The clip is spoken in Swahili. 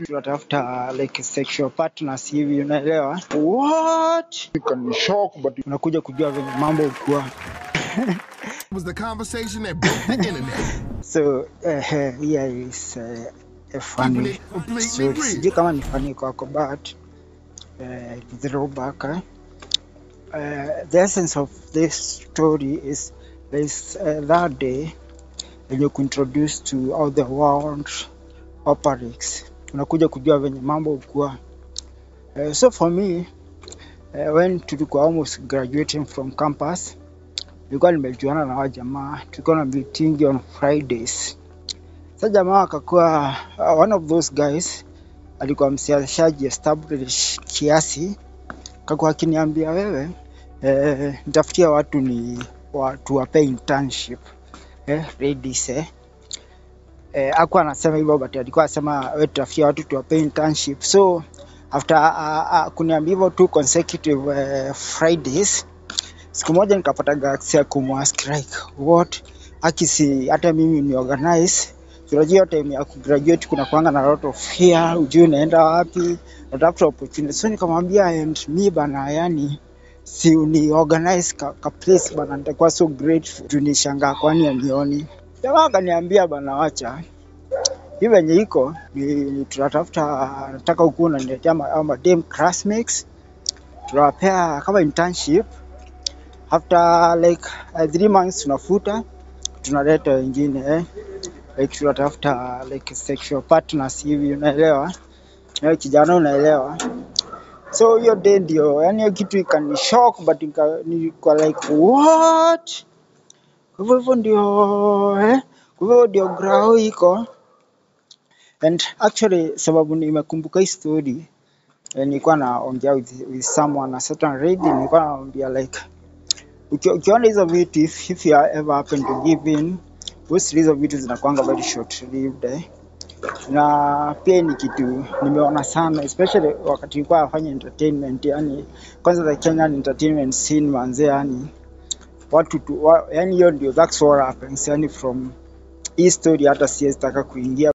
tunatafuta like sexual partners hivi, unaelewa? What? Can shock, but Unakuja kujua venye mambo ukuwa was the conversation that broke the internet. so uh, here is uh, a Keeping funny it completely story. real. Sijui kama ni funny kwako but uh, throwback eh? uh, the essence of this story is is uh, that day when you introduced to how the world operates unakuja kujua venye mambo ukuwa uh, so for me uh, when tulikuwa almost graduating from campus nilikuwa nimejuana na hawa jamaa tulikuwa na meeting on fridays sa jamaa akakuwa uh, one of those guys alikuwa msiashaji establish kiasi kakuwa akiniambia wewe eh, nitafutia watu ni watu wape internship eh, ladies eh. Eh, akuwa anasema hivyo but alikuwa anasema wewe tutafutia watu tuwape internship so after uh, uh, kuniambia hivyo two consecutive uh, fridays siku moja nikapata gaksi ya kumwask like what akisi hata mimi ni organize unajua hiyo time ya kugraduate kuna kuanga na lot of fear ujui unaenda wapi unatafuta opportunity so nikamwambia and me bana yani si uni organize ka, ka place bana nitakuwa so grateful juu nishangaa kwani anioni jamaa akaniambia bana wacha hii venye iko ni, ni tunatafuta nataka ukuwa unaniletea ma- hao madem classmates tunawapea kama internship after like uh, three months tunafuta tunaleta wengine eh? like tunatafuta like sexual partners hivi unaelewa eh, kijana unaelewa so hiyo day ndio yani hiyo kitu ikani shock but nika, nilikuwa like what kwa hivyo hivyo ndio eh? kwa hivyo ndio grau iko and actually sababu nimekumbuka hii story eh, nilikuwa naongea with, with someone a certain lady nilikuwa naambia like uki- ukiona hizo vitu if, if you are ever happen to give in mostly hizo vitu zinakuanga very short lived eh. na pia ni kitu nimeona sana especially wakati nilikuwa nafanya entertainment yani kwanza the Kenyan entertainment scene manze yani watu tu wa, yani hiyo ndio that's what happens yani from hii story hata siwezi taka kuingia